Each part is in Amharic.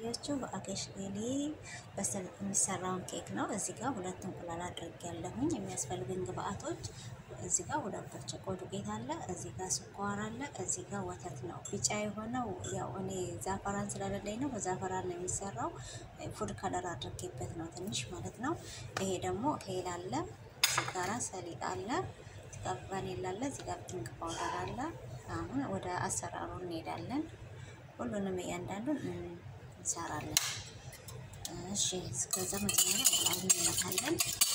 ያሳያችሁ በአኬሽ ጌሊ በሰሊጥ የሚሰራውን ኬክ ነው። እዚህ ጋር ሁለት እንቁላል አድርግ ያለሁኝ የሚያስፈልጉኝ ግብአቶች እዚህ ጋር ሁለት ብርጭቆ ዱቄት አለ። እዚህ ጋር ስኳር አለ። እዚህ ጋር ወተት ነው። ቢጫ የሆነው ያው እኔ ዛፈራን ስለሌለኝ ነው። በዛፈራን ነው የሚሰራው። ፉድ ከለር አድርጌበት ነው ትንሽ ማለት ነው። ይሄ ደግሞ ሄል አለ። እዚህ ጋር ሰሊጥ አለ። እዚህ ጋር ቫኒላ አለ። እዚህ ጋር ፒንክ ፓውደር አለ። አሁን ወደ አሰራሩ እንሄዳለን። ሁሉንም እያንዳንዱን እንሰራለን። እሺ እስከዛ መጀመሪያ እንቁላል እንመታለን።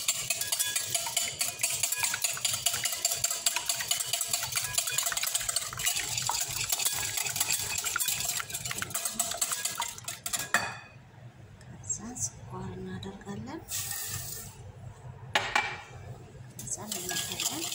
ከዛ ስኳር እናደርጋለን። ከዛ እንመታለን።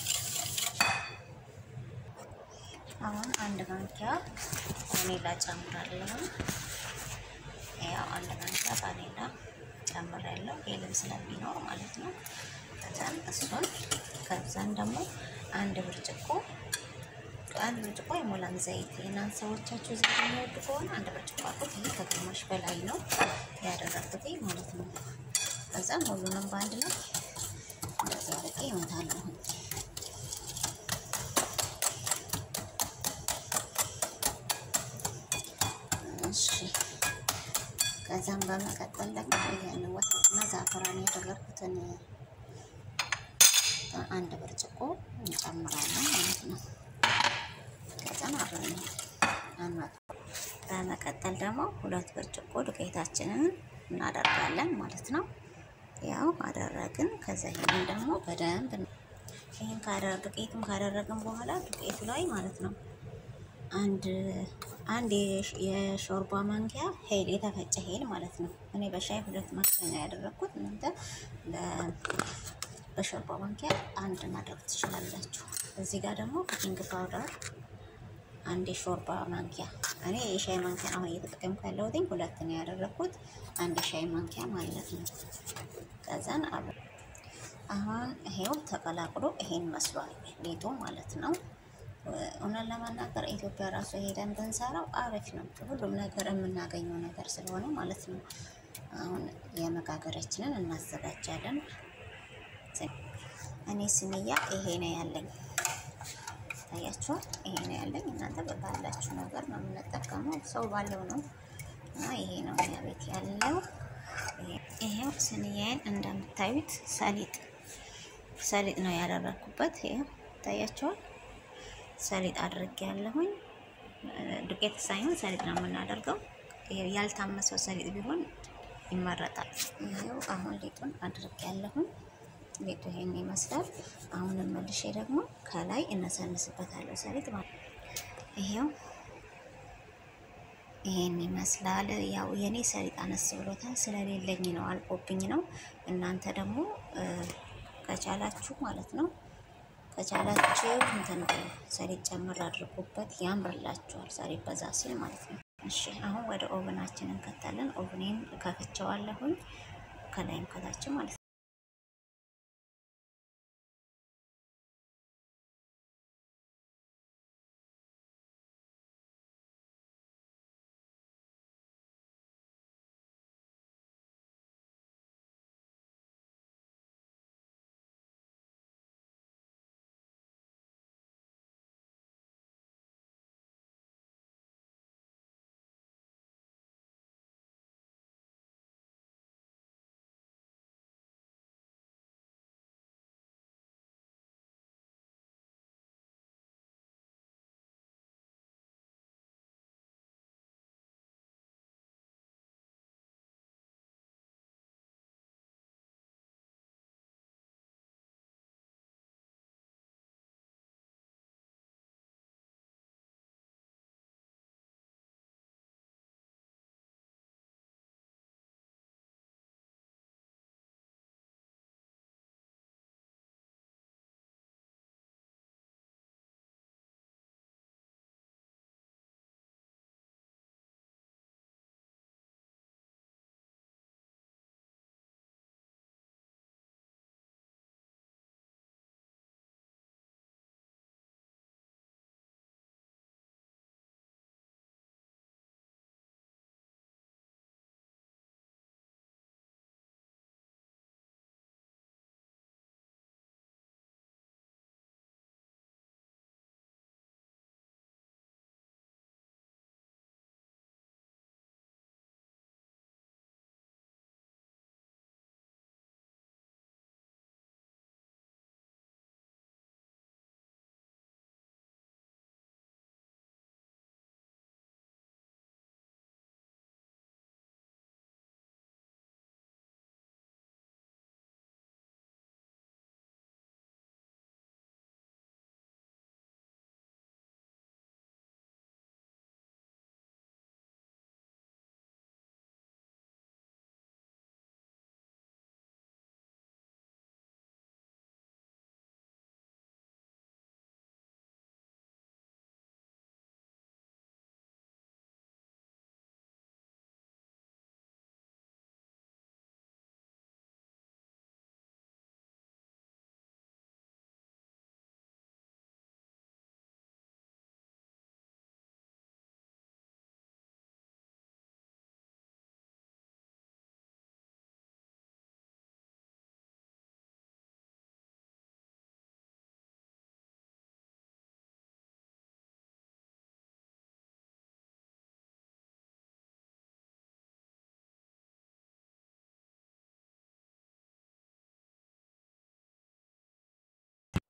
አሁን አንድ ማንኪያ ቫኒላ ጨምራለሁ። ያው አንድ ማንኪያ ቫኒላ ጨምራለሁ ሄልም ስለሚኖር ማለት ነው። ከዛን እሱን ከዛን ደግሞ አንድ ብርጭቆ አንድ ብርጭቆ የሞላን ዘይት የናን ሰዎቻችሁ ዘይት የሚወዱ ከሆነ አንድ ብርጭቆ አቁት። ይህ ከግማሽ በላይ ነው ያደረግኩት ማለት ነው። ከዛም ሁሉንም በአንድ ላይ እንደዚህ አድርጌ እመታለሁ። እሺ ከዛም በመቀጠል ደግሞ ይህን ወተትና ዛፈራን ያደረግኩትን አንድ ብርጭቆ እንጨምራለን ማለት ነው። ከዛም አብረን አንመጥ በመቀጠል ደግሞ ሁለት ብርጭቆ ዱቄታችንን እናደርጋለን ማለት ነው። ያው አደረግን። ከዛ ይሄን ደግሞ በደንብ ይሄን ካደረግ ዱቄቱን ካደረግን በኋላ ዱቄቱ ላይ ማለት ነው አንድ አንድ የሾርባ ማንኪያ ሄል የተፈጨ ሄል ማለት ነው። እኔ በሻይ ሁለት ማንኪያ ነው ያደረግኩት። እናንተ በሾርባ ማንኪያ አንድ ማድረግ ትችላላችሁ። እዚህ ጋር ደግሞ ኩኪንግ ፓውደር አንድ የሾርባ ማንኪያ እኔ የሻይ ማንኪያ አሁን እየተጠቀምኩ ያለሁት ሁለት ነው ያደረግኩት፣ አንድ የሻይ ማንኪያ ማለት ነው። ከዛን አብ አሁን ይሄው ተቀላቅሎ ይሄን መስሏል ሊጡ ማለት ነው። እውነት ለመናገር ኢትዮጵያ ራሱ ሄደን ብንሰራው አሪፍ ነው። ሁሉም ነገር የምናገኘው ነገር ስለሆነ ማለት ነው። አሁን የመጋገሪያችንን እናዘጋጃለን። እኔ ስንያ ይሄ ነው ያለኝ፣ ታያችኋል። ይሄ ነው ያለኝ። እናንተ ባላችሁ ነገር ነው የምንጠቀመው፣ ሰው ባለው ነው እና ይሄ ነው እኛ ቤት ያለው። ይሄው ስንያዬን እንደምታዩት ሰሊጥ ሰሊጥ ነው ያደረግኩበት። ይሄው ታያችኋል። ሰሊጥ አድርጌ ያለሁኝ ዱቄት ሳይሆን ሰሊጥ ነው የምናደርገው። ያልታመሰው ሰሊጥ ቢሆን ይመረጣል። ይሄው አሁን ሊጡን አድርጌ ያለሁኝ ሊጡ ይሄን ይመስላል። አሁን መልሼ ደግሞ ከላይ እነሰንስበታለሁ ሰሊጥ ማለት ይሄው ይሄን ይመስላል። ያው የኔ ሰሊጥ አነስ ብሎታል ስለሌለኝ ነው አልቆብኝ ነው። እናንተ ደግሞ ከቻላችሁ ማለት ነው ከቻላችሁ እንትን ሰሊጥ ጨምር አድርጉበት፣ ያምርላችኋል። ሰሊጥ በዛ ሲል ማለት ነው። እሺ አሁን ወደ ኦቨናችን እንከታለን። ኦቨኔን ከፍቼዋለሁኝ ከላይም ከታችም ማለት